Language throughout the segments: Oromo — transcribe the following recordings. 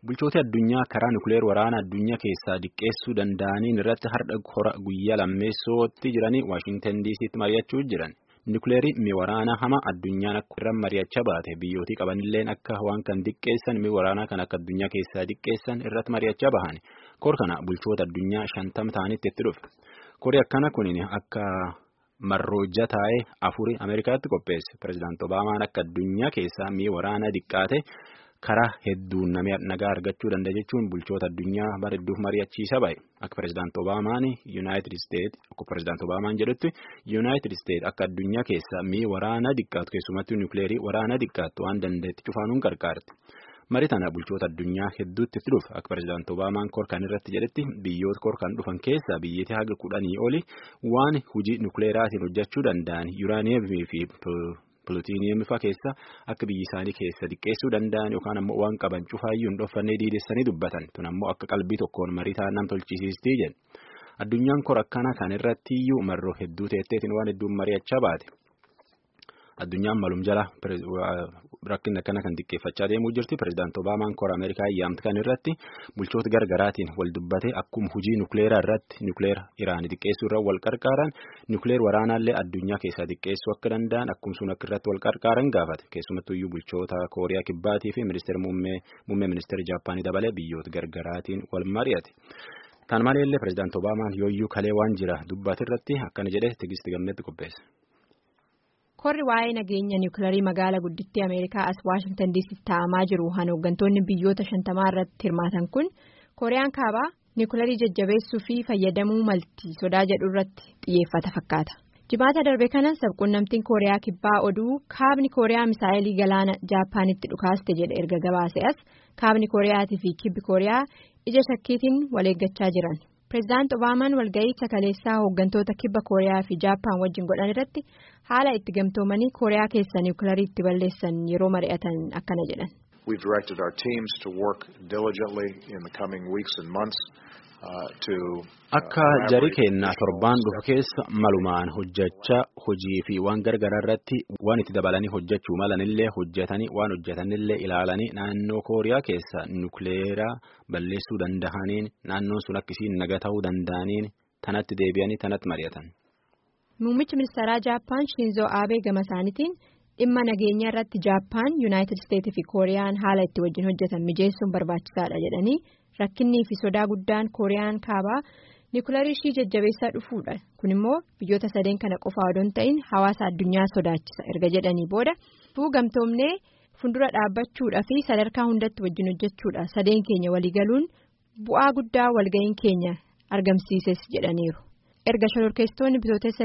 Bulchoota addunyaa karaa nukleer waraana addunyaa keessaa diqqeessuu danda'aniin irratti har'a hora guyyaa lammeessootti jiranii Waashintan diisiitti mari'achuu jiran. Nukleerii mi waraanaa hama addunyaan akka irra mari'achaa baate biyyootii qabanilleen akka waan kan diqqeessan mi waraanaa kan akka addunyaa keessaa diqqeessan irratti mari'achaa bahan. Kor kana bulchoota addunyaa shantama ta'anitti itti dhufe. Kori akkana kunin akka marroojja taa'ee afurii Ameerikaatti qopheesse. Pireezidaanti Obaamaan akka addunyaa keessaa mi waraanaa diqqaate. karaa hedduun nagaa argachuu danda'a jechuun bulchoota addunyaa bara hedduuf mari'achiisa bahe akka pireezidaanti Obaamaan Yuunaayitid Isteet akka pireezidaanti Obaamaan jedhutti Yuunaayitid Isteet akka addunyaa keessa mi'a waraanaa diqqaatu keessumattuu nukleerii waraanaa diqqaatu waan danda'etti cufaanuun gargaarti. Marii tana bulchoota addunyaa hedduutti itti dhufa akka pireezidaanti Obaamaan korkan irratti jedhetti biyyoota korkan dhufan keessaa biyyoota haga kudhanii oli waan hojii nukleeraatiin hojjechuu danda'an yuuraaniyeemii fi Pilootiiniyemii fa'aa keessa akka biyyi isaanii keessa diqqeessuu danda'an yookaan ammoo waan qaban cufaayyuu hin dhoofannee diidessanii dubbatan tun ammoo akka qalbii tokkoon marii ta'an nam tolchisiistii jedhe addunyaan kor akkana kan irratti iyyuu marroo hedduu teetteetiin waan hedduun mari'achaa baate addunyaan malum jala rakkinni akkana kan xiqqeeffachaa deemuu jirti pireezidaanti Obaamaan kora Ameerikaa ayyaamti kan irratti bulchoota gargaraatiin wal dubbate akkuma hojii nukleeraa irratti nukleera Iraanii xiqqeessuu irra wal qarqaaran nukleer waraanaallee addunyaa keessaa xiqqeessuu akka danda'an akkuma sun akka irratti wal qarqaaran gaafate keessumattuu iyyuu bulchoota Kooriyaa Kibbaatii fi ministeera muummee ministeera Jaappaanii dabalee biyyoota gargaraatiin wal mari'ate. Kan maleellee pireezidaanti Obaamaan yooyyuu kalee waan jira dubbate irratti akkana jedhee tigisti gammeetti qopheesse. Korri waa'ee nageenya niwukilarii magaalaa guddittii Ameerikaa as Waashintan diisitti taa'amaa jiru han hooggantoonni biyyoota shantamaa irratti hirmaatan kun Kooriyaan kaabaa niwukilarii jajjabeessuu fi fayyadamuu malti sodaa jedhu irratti xiyyeeffata fakkaata. Jimaata darbe kana sabquunnamtiin Kooriyaa kibbaa oduu kaabni Kooriyaa misaa'ilii galaana Jaappaanitti dhukaaste jedhe erga gabaase as kaabni Kooriyaatii fi kibbi Kooriyaa ija shakkiitiin wal eeggachaa jiran. Pireezidaanti Obaamaan walga'ii kaleessaa hooggantoota kibba Kooriyaa fi Jaappaan wajjin godhan irratti haala itti gamtoomanii Kooriyaa keessa niwukilarii itti balleessan yeroo mari'atan akkana jedhan. We've directed our teams to work diligently in the coming weeks and months to. Akka jarii keenna torbaan dhufu keessa malumaan hojjechaa hojii fi waan gargaraa irratti waan itti dabalanii hojjechuu malanillee hojjetanii waan hojjetanillee ilaalanii naannoo kooriyaa keessa nukleeraa balleessuu danda'aniin naannoon sun akkasiin naga ta'uu danda'aniin tanatti deebi'anii tanatti mari'atan. Muummichi ministeeraa Jaappaan Shinzoo Aabee gama isaaniitiin dhimma nageenya irratti Jaappaan Yuunaayitid Isteetii fi Kooriyaan haala itti wajjin hojjetan mijeessuun barbaachisaadha jedhanii rakkinnii fi sodaa guddaan Kooriyaan kaabaa. Niwukilarii ishii jajjabeessaa dhufuudha kun immoo biyyoota sadeen kana qofaa odoo hin ta'in hawaasa addunyaa sodaachisa erga jedhanii booda tuu gamtoomnee fuuldura dhaabbachuudha fi sadarkaa hundatti wajjin hojjechuudha sadeen keenya waliigaluun bu'aa guddaa walga'iin keenya argamsiises jedhaniiru erga shororkeessitoonni bitootessa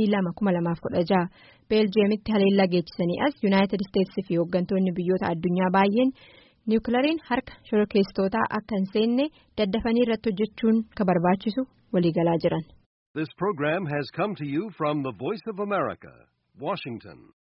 22,2016 beeljiyeemitti haleellaa geechisanii as yuunaayitid isteetsii fi hooggantoonni biyyoota addunyaa baay'een. niwukilariin harka shororkeessitootaa akka hin seenne daddafanii irratti hojjechuun ka barbaachisu waliigalaa jiran. This program has come to you from the Voice of America, Washington.